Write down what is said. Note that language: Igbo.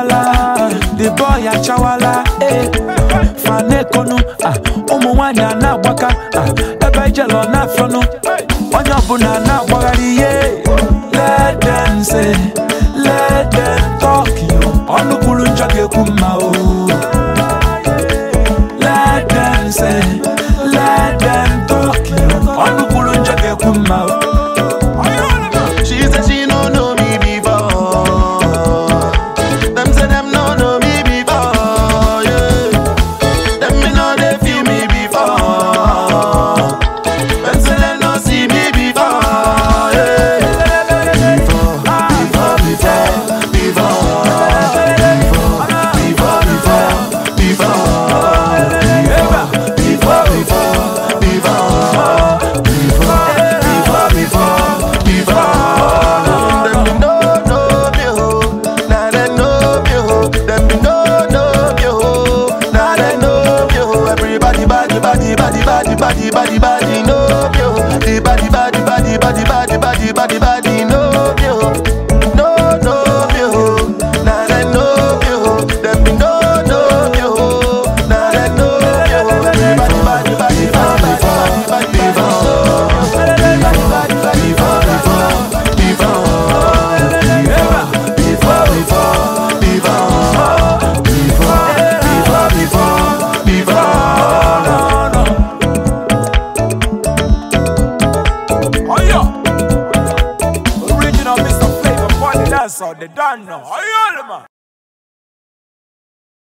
achawala the boy achawala eh. fanekonu ah, ụmụ nwanyị a na-agbaka ah, ebe ijele ọ na-afịọnụ onye ọbụla na-agbagharị ihe let them say let them talk yo ọnụ kwuru njọ ga-ekwu mma o let them say let them talk yo ọnụ kwuru njọ ga-ekwu mma o She said she no know me before. Them say them no know me before. Yeah. Them me know they feel me before. Them say them no see me before. Yeah. Before, before, before, before, before, before, before, before, before, before, before, before, before. Them me no know me ho, now they know me ho. Them me no know me ho, now they know me ho. Everybody body body body body body body body know me ho. The body body body body body body body body know me ho. No know me ho, now they know me ho. Them me no know me ho, now they know me ho. Everybody body body body body body body body know me ho. Oyo! Original Mr. Flavor, party dancer, the done now. Oyo, man!